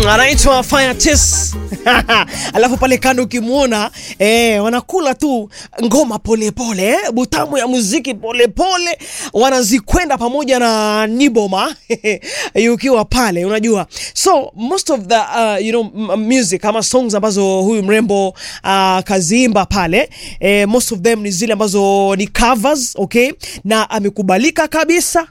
anaitwa Firetis alafu pale kando ukimwona eh, wanakula tu ngoma polepole eh, butamu ya muziki polepole wanazikwenda pamoja na Niboma ukiwa pale unajua, so most of the uh, you know m- music ama songs ambazo huyu mrembo uh, kaziimba pale eh, most of them ni zile ambazo ni covers okay, na amekubalika kabisa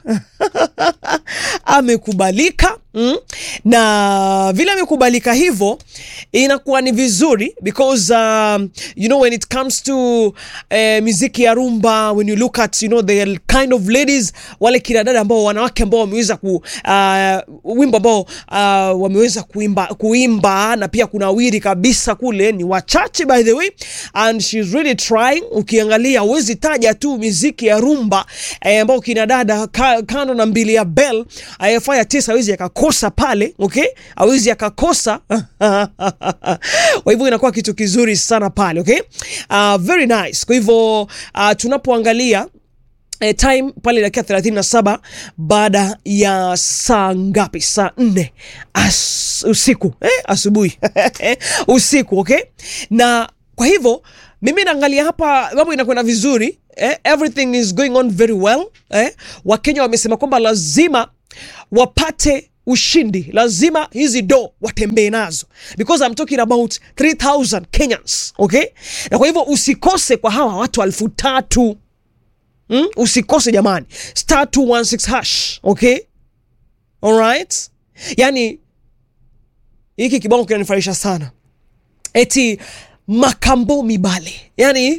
amekubalika mm? na vile amekubalika hivyo inakuwa ni vizuri because um, you know when it comes to uh, muziki ya rumba when you look at you know the kind of ladies wale kina dada ambao wanawake ambao wameweza ku uh, wimbo ambao uh, wameweza kuimba, kuimba na pia kuna wiri kabisa kule ni wachache by the way and she's really trying ukiangalia huwezi taja tu miziki ya rumba eh, ambao kina dada ka, kando na mbili ya bell eh, fire tisa hawezi akakosa pale okay hawezi akakosa kwa hivyo inakuwa kitu kizuri sana pale okay uh, very nice kwa hivyo uh, tunapoangalia E, time pale dakika 37 baada ya saa ngapi? Saa nne As, usiku eh, asubuhi usiku okay. Na kwa hivyo mimi naangalia hapa mambo inakwenda vizuri eh, everything is going on very well eh. Wakenya wamesema kwamba lazima wapate ushindi, lazima hizi do watembee nazo because I'm talking about 3000 Kenyans okay. Na kwa hivyo usikose kwa hawa watu elfu tatu Mm? Usikose jamani, star 216 hash okay, alright. Yani hiki kibao kinanifurahisha sana, eti makambo mibale, yani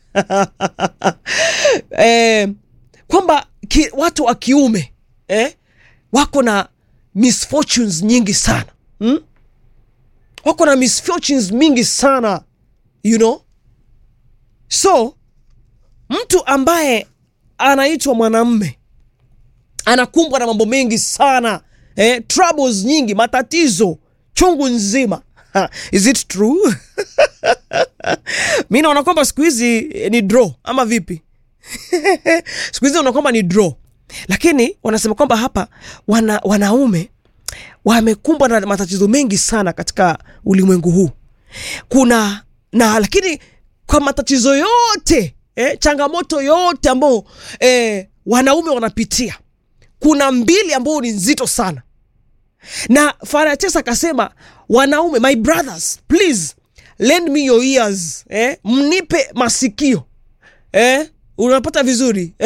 eh, kwamba ki, watu wa kiume eh, wako na misfortunes nyingi sana mm? wako na misfortunes mingi sana you know so mtu ambaye anaitwa mwanamme anakumbwa na mambo mengi sana eh, troubles nyingi, matatizo chungu nzima. Ha, is it true? mi naona kwamba siku hizi eh, ni draw ama vipi? siku hizi naona kwamba ni draw, lakini wanasema kwamba hapa wana, wanaume wamekumbwa na matatizo mengi sana katika ulimwengu huu kuna na lakini kwa matatizo yote eh, changamoto yote ambao eh, wanaume wanapitia kuna mbili ambao ni nzito sana na Farachesa akasema wanaume my brothers please lend me your ears eh, mnipe masikio eh, unapata vizuri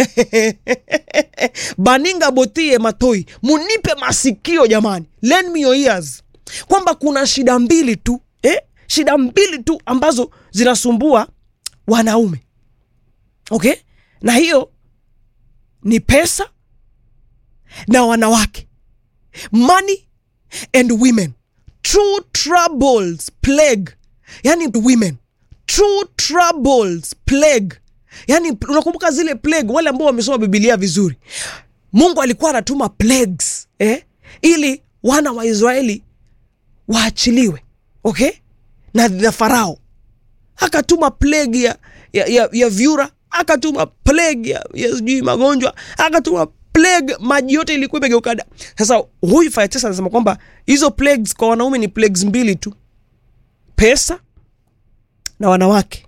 baninga botie matoi munipe masikio jamani lend me your ears kwamba kuna shida mbili tu eh, shida mbili tu ambazo zinasumbua wanaume okay na hiyo ni pesa na wanawake money and women true troubles plague yani women true troubles plague yani unakumbuka zile plague wale ambao wamesoma bibilia vizuri mungu alikuwa anatuma plagues eh? ili wana wa israeli waachiliwe okay na, na farao akatuma plague ya, ya, ya, ya vyura akatuma plague ya, ya sijui magonjwa akatuma plague maji yote ilikuwa imegeuka da sasa huyu Firetes anasema kwamba hizo plagues kwa wanaume ni plagues mbili tu pesa na wanawake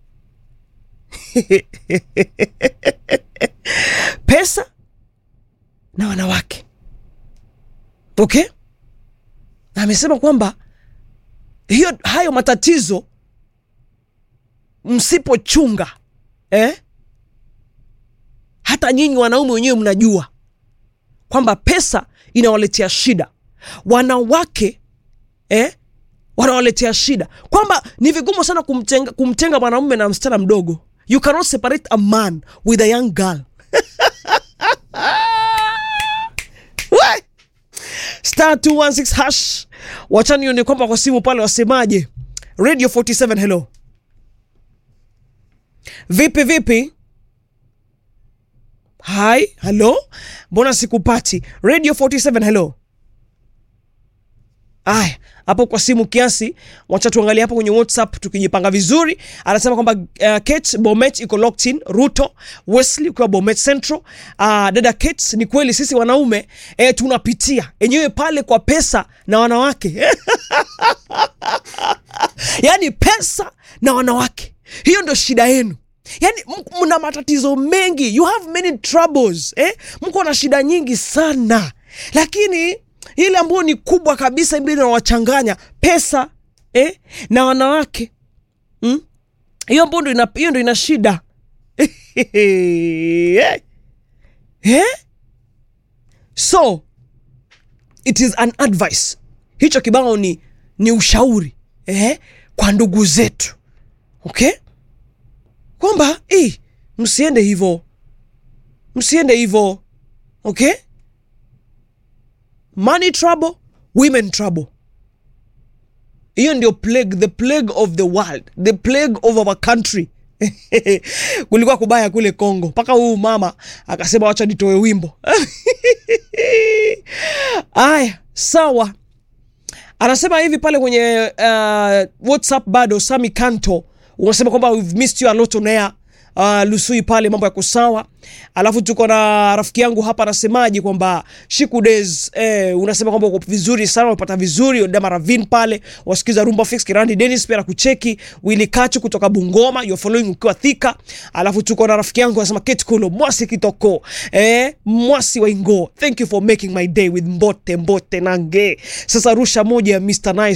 pesa na wanawake okay na amesema kwamba hiyo hayo matatizo msipochunga eh? hata nyinyi wanaume wenyewe mnajua kwamba pesa inawaletea shida wanawake eh? wanawaletea shida kwamba ni vigumu sana kumtenga, kumtenga mwanaume na msichana mdogo you cannot separate a man with a young girl We! star 216 hash wachani nione kwamba kwa simu pale wasemaje radio 47 hello vipi vipi hai halo mbona sikupati radio 47 hello Aya, hapo kwa simu kiasi, wacha tuangalie hapo kwenye WhatsApp tukijipanga vizuri. Anasema kwamba uh, Kate Bomet iko locked in, Ruto Wesley kwa Bomet Central. Uh, dada Kate, ni kweli sisi wanaume eh, tunapitia enyewe pale kwa pesa na wanawake yaani pesa na wanawake, hiyo ndio shida yenu. Yani mna matatizo mengi, you have many troubles eh? Mko na shida nyingi sana, lakini ile ambayo ni kubwa kabisa ile inawachanganya pesa eh? na wanawake mm? hiyo ambayo ndo ina, hiyo ndo ina shida eh? Eh? So it is an advice, hicho kibao ni, ni ushauri eh? kwa ndugu zetu okay? kwamba eh, msiende hivyo, msiende hivyo okay? Money trouble, women trouble. Hiyo ndio plague, the plague of the world, the plague of our country. Kulikuwa kubaya kule Kongo, mpaka huu mama akasema wacha nitoe wimbo aya, sawa. Anasema hivi pale kwenye uh, WhatsApp bado Sami Kanto unasema kwamba we've missed you a lot on air. Uh, Lusui pale mambo yako sawa. Alafu tuko na rafiki yangu hapa anasemaje kwamba Shiku Days eh, unasema kwamba uko vizuri sana, unapata vizuri Odama Ravin pale, wasikiza Rumba Fix Kirandi Dennis pia kucheki Willy Kachu kutoka Bungoma, you following ukiwa Thika. Alafu tuko na rafiki yangu anasema Kate Kulo Mwasi Kitoko eh, Mwasi wa Ingo, thank you for making my day with Mbote Mbote Nange. Sasa rusha moja ya Mr Nice